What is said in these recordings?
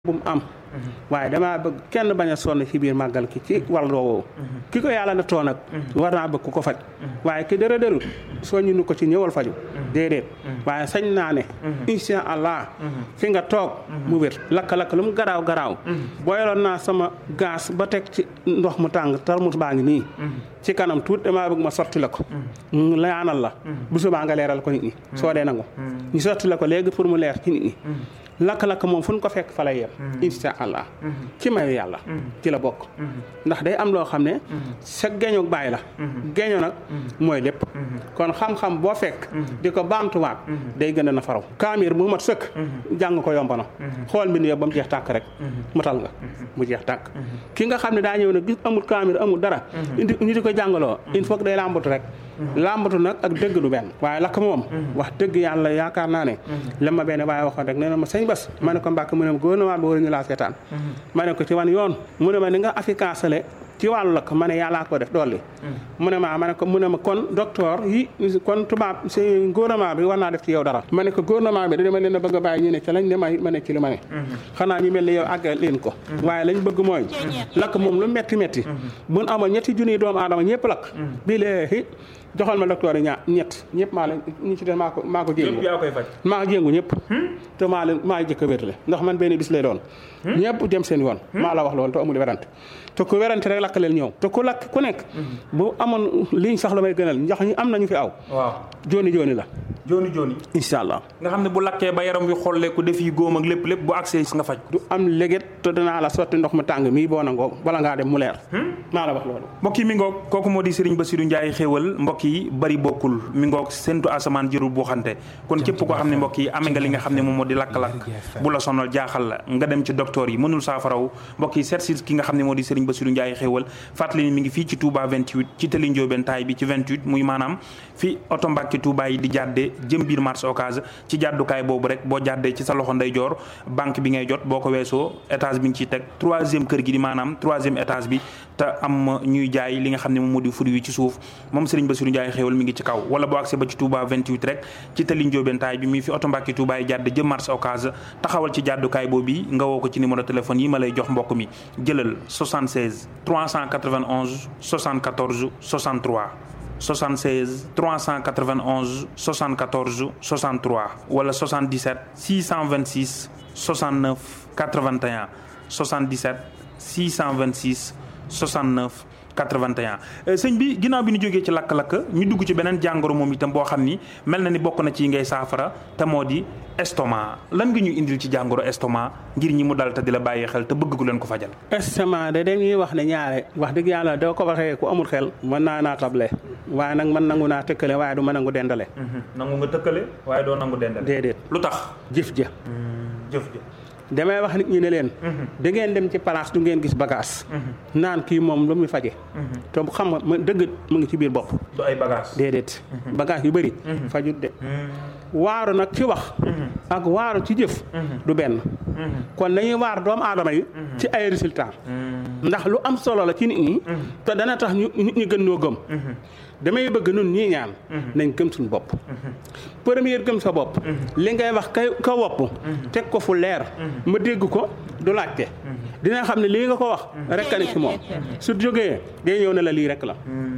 bu mu am waaye damaa bëgg kenn bañ a sonn ci biir màggal ki ci wàll woowu ki ko yàlla na too nag war naa bëgg ku ko faj waaye ki dara dërul soññu nu ko ci ñëwal faju déedéet waaye sañ naa ne insha allah fi nga toog mu wér lakk-lakk lu mu garaaw garaaw booyaloon naa sama gaas ba teg ci ndox mu tàng tarmus baa ngi nii ci kanam tuut damaa bëgg ma sotti la ko laanal la bu subaa nga leeral ko nit ñi soo dee nangu ñu sotti la ko léegi pour mu leer ci nit ñi lakk-lakk moom fu ñu ko fekk fa lay yem insha allah ci mayu yàlla ci la bokk ndax day am loo xam ne sa geño bàyyi la geño nag mooy lépp kon xam-xam boo fekk di ko baamtuwaat day gën a na faraw kaamir bu mat sëkk jàng ko yomb na xool mbind yow ba mu jeex tàkk rek matal nga mu jeex tàkk ki nga xam ne daa ñëw ne gis amul kaamir amul dara indi ñu di ko jàngaloo il faut que day làmbatu rek làmbatu nag ak dëgg du benn waaye lakk moom wax dëgg yàlla yaakaar naa ne la ma benn waaye waxoon rek nee na ma sëñ bas ma ne ko mbàkk mu ne ma gouvernement bi waruñu laa seetaan ma ne ko ci wan yoon mu ne ma ni nga efficace ci wàllu lakk ma ne yàllaa ko def dolli mu ne ma ma ne ko mu ne ma kon docteur yi kon tubaab si gouvernement bi war naa def ci yow dara ma ne ko gouvernement bi dama leen a bëgg a bàyyi ñu ne ca lañ ne ma ma ne ci li ma ne xanaa ñu mel ni yow àggal leen ko waaye lañ bëgg mooy lakk moom lu metti metti buñ amoon ñetti junniy doomu aadama ñëpp lakk bii léegi joxal ma docteur yi ñaar ñett ñëpp maa leen ñi ci des maa ko maa ko jéngu maa jéngu ñëpp te maa leen maa jëkk a wérle ndax man benn bis lay doon ñëpp dem seen yoon maa la wax loolu te amul werante te ku werante rek lakk leen ñëw te ku lakk ku nekk bu amoon liñ sax la may gënal ndax ñu am nañu fi aw waaw jooni jooni la jooni jooni incha allah nga xam ne bu lakkee ba yaram wi xolleeku def yi góom ak lépp lépp bu accès nga faj du am léget te danaa la sotti ndox mu tàng mii boo nangoo bala ngaa dem mu leer maa la wax loolu mbokk yi mi ngoog kooku moo di Serigne Bassirou Ndiaye xéewal mbokk yi bari bokkul mi ngoog séntu asamaan jërul boo xante kon képp koo xam ne mbokk yi amee nga li nga xam ne moom moo di lakk-lakk bu la sonal jaaxal la nga dem ci docteur yi mënul saafaraw mbokk yi seet si ki nga xam ne moo di Serigne Bassirou Ndiaye xéewal fàttali ni mi ngi fii ci Touba 28 ci tëli Ndiobène taay bi ci 28 muy maanaam fi oto Mbàkke Touba yi di jàddee jëm biir marché Ocass ci jàddukaay boobu rek boo jàddee ci sa loxo ndeyjoor banque bi ngay jot boo ko weesoo étage bi nga ciy teg troisième kër gi di maanaam troisième étage bi te am ñuy jaay li nga xam ne moom moo di fruit yi ci suuf moom Serigne Bassirou Ndiaye xéewal mi ngi ci kaw wala boo accès ba ci Touba 28 rek ci tëli Ndiobène taay bi mi fi oto Mbàkke Touba yi jàdd jëm marché Ocass taxawal ci jàddukaay boobu nga woo ko ci numéro téléphone yi ma lay jox mbokk mi jëlal 76 391 74 63 76 391 74 63 wala 77 626 69 81 77 626 69 81 sëñ bi ginnaaw bi ñu jógee ci lakk-lakk ñu dugg ci beneen jàngoro moom itam boo xam ni mel na ni bokk na ci ngay saafara te moo di estomac lan nga ñu indil ci jàngoro estomac ngir ñi mu dal te di la bàyyi xel te bëgg ku leen ko fajal. estomac de dañuy wax ne ñaare wax dëgg yàlla doo ko waxee ku amul xel mën naa naa table waaye nag man nangu naa tëkkale waaye du ma nangu dendale. nangu nga tëkkale waaye doo nangu dendale. déedéet lu tax. jëf ja. jëf ja. damay wax nit ñi ne leen. da ngeen dem ci place du ngeen gis bagage. naan kii moom lu muy faje te xam nga ma dëgg mu ngi ci biir bopp. du ay bagage déedéet. bagage yu bëri. fajut de. waaru nag ci wax. ak waaru ci jëf. du benn. kon dañuy waar doomu aadama yi. ci ay résultats. ndax lu am solo la ci nit ñi. te dana tax ñu nit ñi gën ñoo gëm. damay bëgg nun ñii ñaan. nañ gëm suñu bopp. première gëm sa bopp. li ngay wax kay ka wopp teg ko fu leer. ma dégg ko du laajte. dina xam ne lii nga ko wax rek a ne ci moom su jógee day ñëw ne la lii rek la.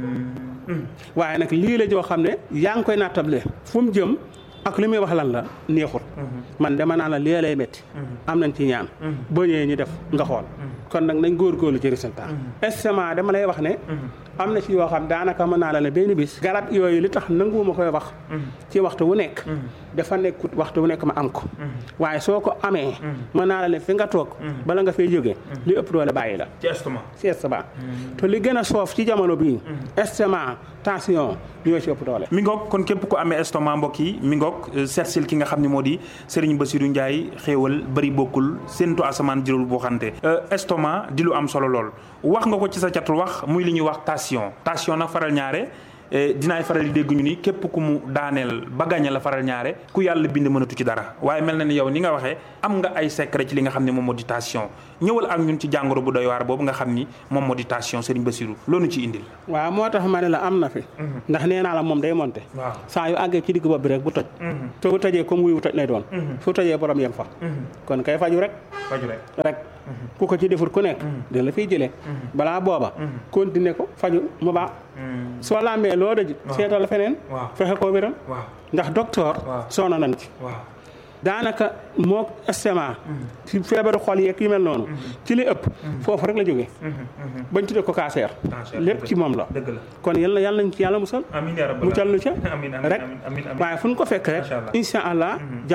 waaye nag lii la joo xam ne yaa ngi koy nattable fu mu jëm. ak li muy wax lan la neexut man dama naan la lii lay métti am nañ ci ñaan boo ñëwee ñu def nga xool kon nag nañ góorgóorlu ci résultat estomac dama lay wax ne am na ci yoo xam daanaka mën naa la ne benn bis garab yooyu li tax nanguwuma koy wax ci waxtu wu nekk dafa nekkut waxtu wu nekk ma am ko waaye soo ko amee mën naa la ne fi nga toog bala nga fay jógee li ëpp doole bàyyi la ci estomac ci estomac te li gën a soof ci jamono bii estomac tension ñoo ci ëpp doole mi ngoog kon képp ku amee estomac mbokk yi mi ngoog seetsil ki nga xam ne moo di Serigne Bassirou Ndiaye xéewal bari bokkul séentu asamaan jërul boo xante estomac di lu am solo lool wax nga ko ci sa catul wax muy li ñuy wax tension tension nag faral ñaare dinaay faral di dégg ñu ni képp ku mu daaneel ba gàñe la faral ñaare ku yàlla bind mënatu ci dara waaye mel na ni yow ni nga waxee am nga ay secret ci li nga xam ne moom moo di tension ñëwal ak ñun ci jàngoro bu doy waar boobu nga xam ni moom moo di tension Serigne Bassirou loolu ci indil. waaw moo tax ma ne la am na fi. ndax nee naa la moom day monté. waaw saa yu àggee ci digg bopp bi rek bu toj. te bu tojee comme wuy wu toj lay doon. fu tojee borom yem fa. kon kay faju rek. faju rek rek ku ko ci deful ku nekk. dina la fiy jëlee. balaa booba. continuer ko faju mu baax. soo lambee loo daj. seetal la feneen. waaw fexe koo wéral. waaw ndax docteur. waaw soona nañ ci. waaw daanaka moo estomac. ci feebaru xol yeeg yu mel noonu. ci li ëpp. foofu rek la jógee. bañ tuddee ko cancer. Cancer, lépp dëgg ci moom la. dëgg la. kon yàlla yàlla nañ ci yàlla musal. amiin yaa rabbal mu callu ca amiin amiin rek amiin amiin waaye fu ñu ko fekk rek Macha Allah. incha allah